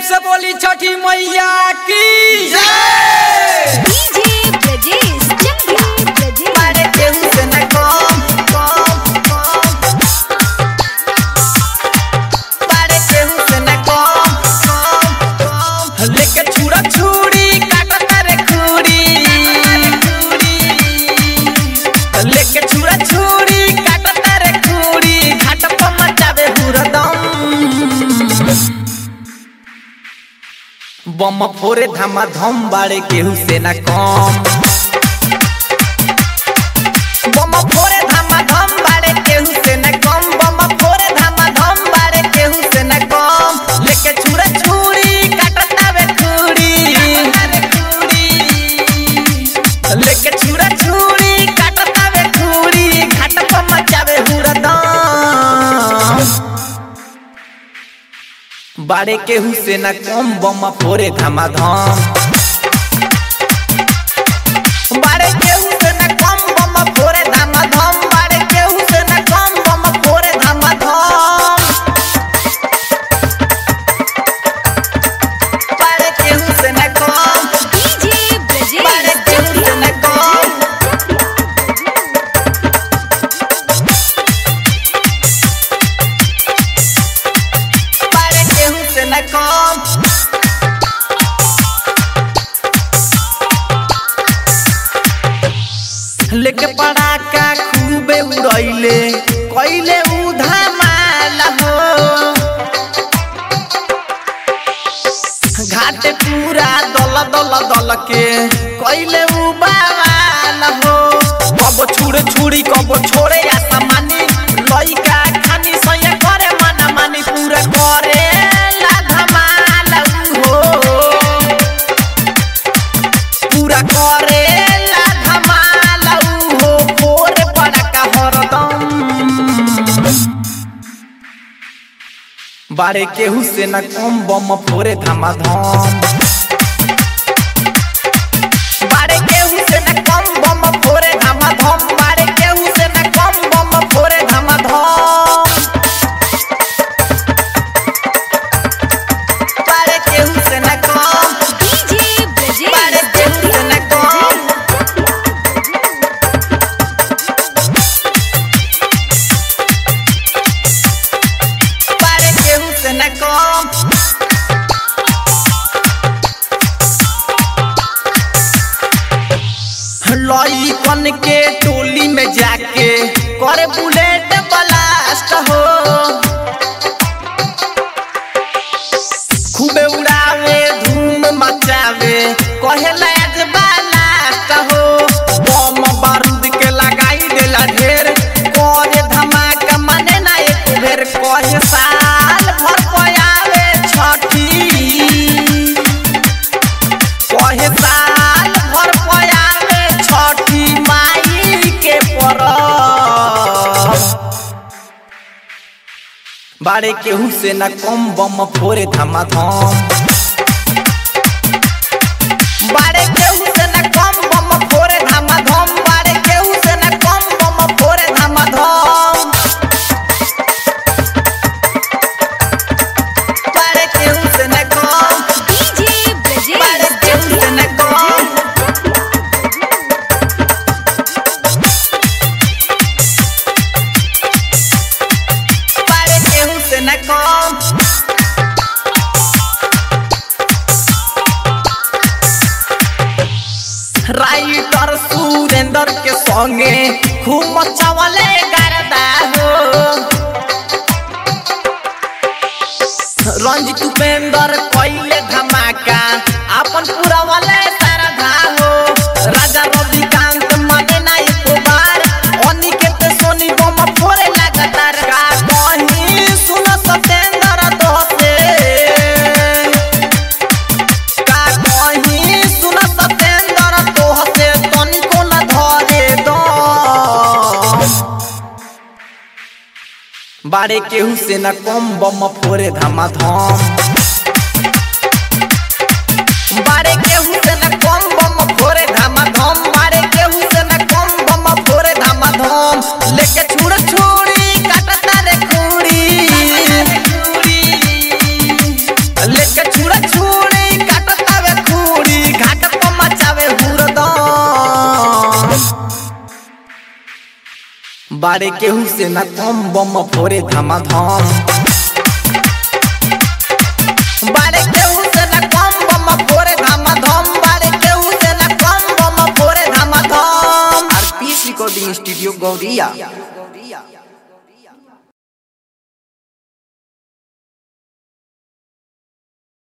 से बोली छठी मैया की डीजे ब्रजेश चंद्रा ब्रजेश मारे केहू से न कम कम कम मारे केहू से न कम कम कम लेके छुरा छुरी काटत रे खूरी लेके छुरा छुरी काटत रे खूरी घाट पर मचावे हुरदम बम फोरे धमा धम बाड़े केहू से ना कम बम फोरे धामा धम बारे केहू से न कम बम फोरे धामा धम बारे केहू से न कम लेके छुरा छुरी काटत रे खूरी लेके छुरा छुरी काटत रे खूरी घाट पर मचावे हुरदम बाड़े केहू से ना कम बम फोरे धमा धम बारे केहू से न कम बम फोरे धामा धम बारे केहू से न कम बम फोरे धामा धम बारे केहू से न कम डीजे ब्रजेश बारे केहू से न कम बारे केहू से न कम लेके पड़ाका खूबे उड़ैले कैले उधामाल हो घाटे पूरा दल दल दल के कैले उबाल हो कबो छुड़े छुड़ी कबो छोड़े आसमानी लइका खानी सया करे मना मानी पूरा करे ला धमाल हो पूरा करे ला धमाल हो फोरे पड़ाका हरदम बारे केहू से न कम बम फोरे धमा धम बारे केहू से न कम बम फोरे धामा धम बारे केहू से न कम बम फोरे धामा धम बारे केहू से न कम डीजे ब्रजेश बारे केहू से न कम बारे केहू से न कम लइकन के टोली में जाके करे बुलेट ब्लास्ट हो खूबे उड़ावे धूम मचावे कहे लाज ब्लास्ट हो बम बारूद के लगाई देला ढेर करे धमाका माने ना एक बेर कहे साल भर पयावे छठी कहे साल भर पयावे छठी माई के परब बारे केहू से न कम बम फोरे धमा धम बारे केहू से न कम बम फोरे धामा धम बारे केहू से न कम बम फोरे धामा धम बारे केहू से न कम डीजे ब्रजेश बारे केहू से न कम बारे केहू से न कम राइटर सुरेंद्र के संगे खूब मचावले गरदा हो रंजित उपेंद्र कैले धमाका अपन पूरा वाले सरधा हो राजा रविकांत मने ना एको बार अनिकेत सोनी बम फोरे लगातार का कहीं सुन सतेंद्र दोसे का कहीं सुन सतेंद्र तोहसे तनिको न धरे दम बारे केहू से न कम बम फोरे धमा धम बारे केहू से न कम बम फोरे धामा धम बारे केहू से न कम बम फोरे धामा धम लेके छुड़ छुड़ी काटता रे खूड़ी लेके लेके छुरा छुरी काटतावे खूरी घाट पर मचावे हुरदम बाड़े केहू से न कम बम फोरे धमाधम बाड़े केहू से न कम बम फोरे धमाधम बाड़े केहू से न कम बम फोरे धमाधम आरपीएस रिकॉर्डिंग स्टूडियो गौरिया